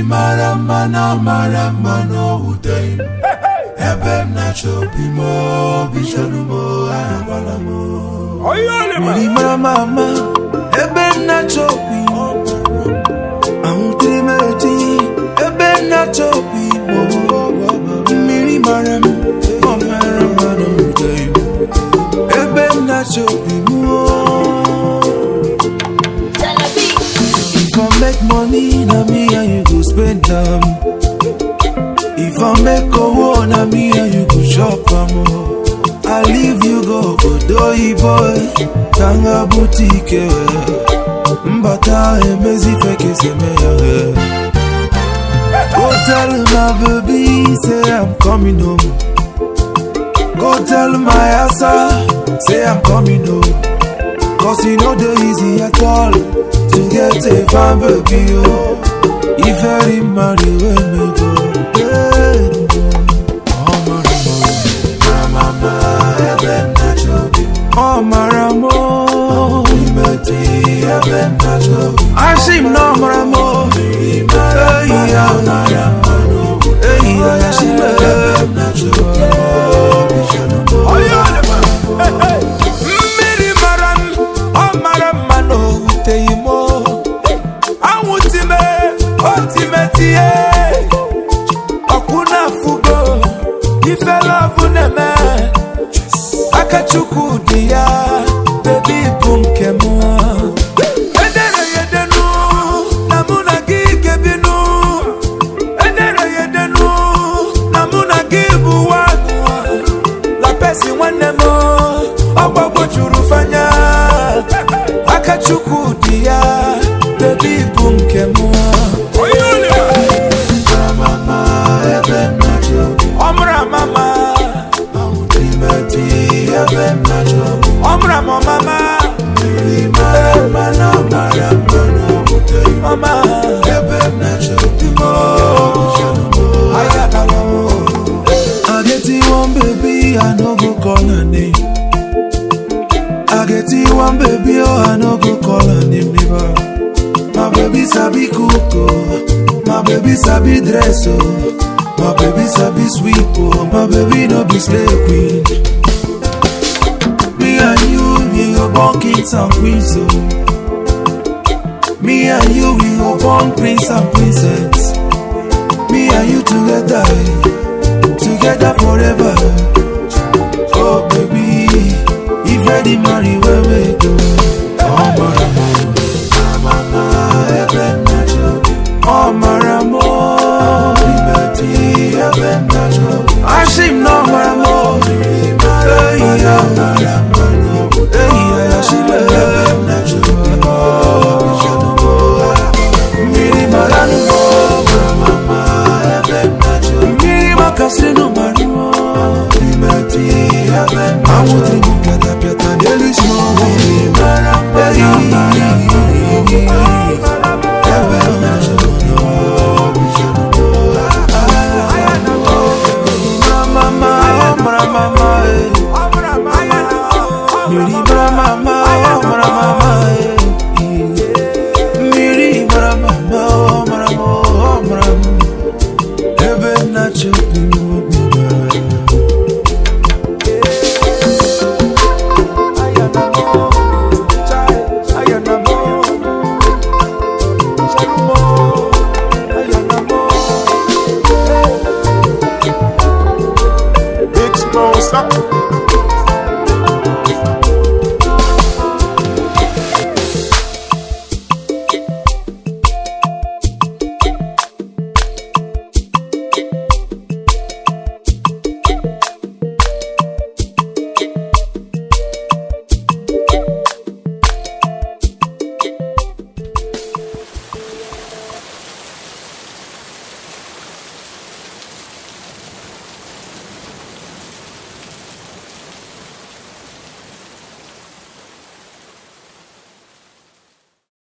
mara mma na mara mma n'owute m ebe m na-achọ obi m obi chọrọ m agwala m mmiri mara mma ama ebe m na-achọ obi ahụtere m eti ebe m na-achọ obi mmiri mara m ọ mara mma n'owute m ebe m na-achọ obi m If I make money, na me and you go spend am. If I make owo, na me and you go chop am. oh. I leave you go Odoyi boy, Tanga boutique. Mbata emezi feke seme ya. Go tell my baby, say I'm coming home. Go tell my asa, say I'm coming home. Cause e no dey easy at all to get a fine baby oh. If every marry wey me go hey. Oh maramo, mama ebe m na-achọ obi m oh maramo imeti ebe m na-achọ obi m Ashim no maramo mara Hey mma na ya, mara mma n'owute hey ya Ashim ebe m na-achọ obi m obi chọrọ m Mmiri mara m, ọ mara mma na o wuteghị m o. Anwụ time, o time tie. Ọkwụ na-afụgo, ife lọvụ na-eme. Aka Chukwu dị ya, bebi bụ nke m. Edere ya edenu, na mụ na gị ga-ebinu. Edere ya edenu, na mụ na gị bụ nwanụ. La pesi nwanne m ọgbagbo juru fanya aka chukwu dị ya bebi bụ nke m mama ebe m na-achọ obi m ọmụra mama imeti ebe m na-achọ obi m ọmụra m mama mmiri mara mma na mara mma n'owute m mama ebe m na-achọ obi m obi chọrọ m ayadala m I get you one baby, I no go call her name. I get you one baby, oh, I no go call her name never. My baby sabi cook, oh. My baby sabi dress, oh. My baby sabi sweep, oh. My baby no be slave queen. Me and you, we go born kings and queens, oh. Me and you, we go born prince and princess.